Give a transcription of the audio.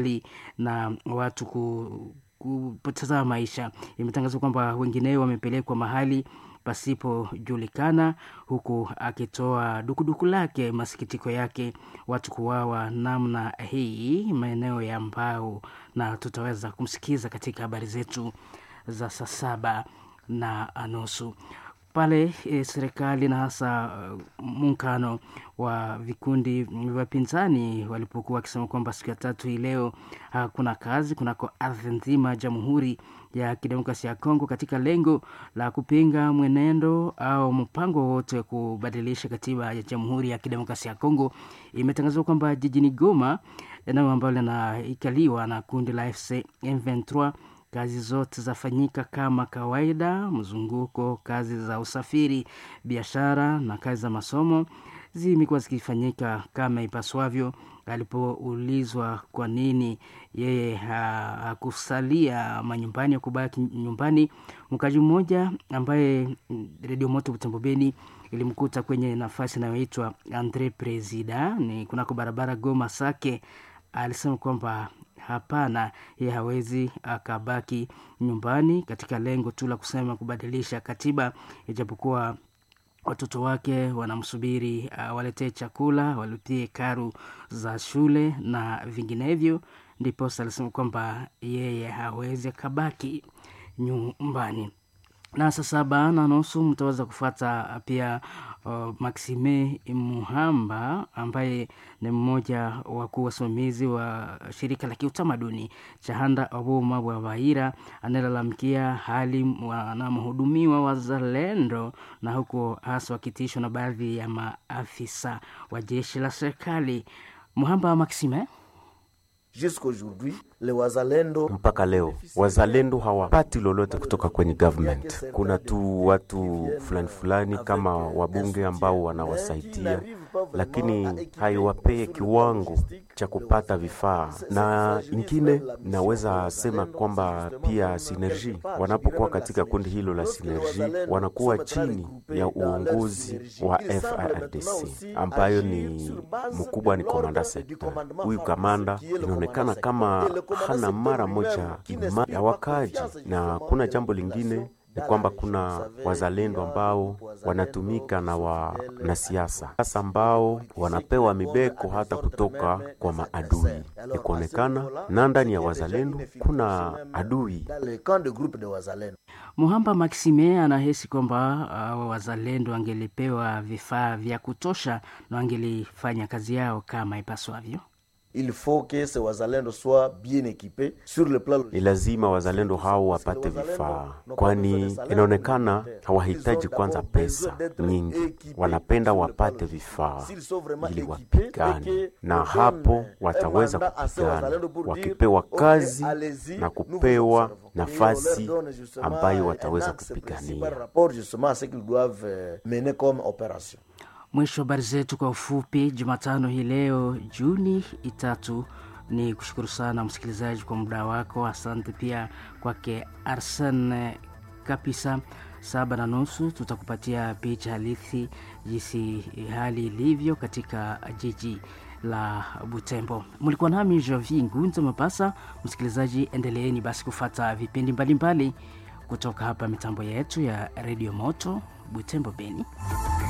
na watu ku, kupoteza maisha. Imetangazwa kwamba wengineo wamepelekwa mahali pasipojulikana, huku akitoa dukuduku lake, masikitiko yake watu kuwawa namna hii maeneo ya Mbao, na tutaweza kumsikiza katika habari zetu za saa saba na nusu pale e, serikali na hasa uh, muungano wa vikundi vya pinzani walipokuwa wakisema kwamba siku ya tatu hii leo hakuna uh, kazi kunako ardhi nzima ya Jamhuri ya Kidemokrasia ya Kongo katika lengo la kupinga mwenendo au mpango wowote wa kubadilisha katiba ya Jamhuri ya Kidemokrasia ya Kongo. Imetangazwa kwamba jijini Goma, eneo ambalo linaikaliwa na kundi la FC M23 kazi zote zafanyika kama kawaida. Mzunguko, kazi za usafiri, biashara na kazi za masomo zimekuwa zikifanyika kama ipaswavyo. Alipoulizwa kwa nini yeye hakusalia manyumbani, kubaki nyumbani, mkaji mmoja ambaye redio moto Butembo Beni ilimkuta kwenye nafasi inayoitwa Andre Presida ni kunako barabara Goma Sake, alisema kwamba hapana, yeye hawezi akabaki nyumbani katika lengo tu la kusema kubadilisha katiba, ijapokuwa watoto wake wanamsubiri uh, waletee chakula, walipie karu za shule na vinginevyo. Ndiposa alisema kwamba yeye hawezi akabaki nyumbani na saa saba na nusu mtaweza kufuata pia uh, Maxime Muhamba ambaye ni mmoja wakuu wasimamizi wa shirika la kiutamaduni Chahanda Obuma wa Baira anayelalamikia hali wanamhudumiwa wazalendo na huko hasa wakitishwa na baadhi ya maafisa wa jeshi la serikali. Muhamba Maxime Wazalendo mpaka leo wazalendo hawapati lolote kutoka kwenye government. Kuna tu watu fulani fulani kama wabunge ambao wanawasaidia, lakini haiwapee kiwango cha kupata vifaa. Na ingine naweza sema kwamba pia Sinergi wanapokuwa katika kundi hilo la Sinergi wanakuwa chini ya uongozi wa FARDC ambayo ni mkubwa ni komanda sekta. Huyu kamanda inaonekana kama hana mara moja ima ya wakaji, na kuna jambo lingine ni kwamba kuna wazalendo ambao wanatumika na wanasiasa sasa ambao wanapewa mibeko hata kutoka kwa maadui. Ni kuonekana na ndani ya wazalendo kuna adui. Muhamba Maxime anahisi kwamba uh, wazalendo wangelipewa vifaa vya kutosha na wangelifanya kazi yao kama ipaswavyo. Il faut que ces wazalendo soient bien équipés sur le plan. Ni lazima wazalendo hao wapate vifaa, kwani inaonekana hawahitaji kwanza pesa nyingi, wanapenda wapate vifaa ili wapigane, na hapo wataweza kupigana wakipewa kazi na kupewa nafasi ambayo wataweza kupigania. Mwisho wa habari zetu kwa ufupi Jumatano hii leo Juni itatu. Ni kushukuru sana msikilizaji kwa muda wako. Asante pia kwake Arsen Kapisa. Saba na nusu tutakupatia picha halisi jinsi hali ilivyo katika jiji la Butembo. Mlikuwa nami Jovi Ngunza Mapasa. Msikilizaji, endeleeni basi kufata vipindi mbalimbali mbali kutoka hapa mitambo yetu ya redio Moto Butembo Beni.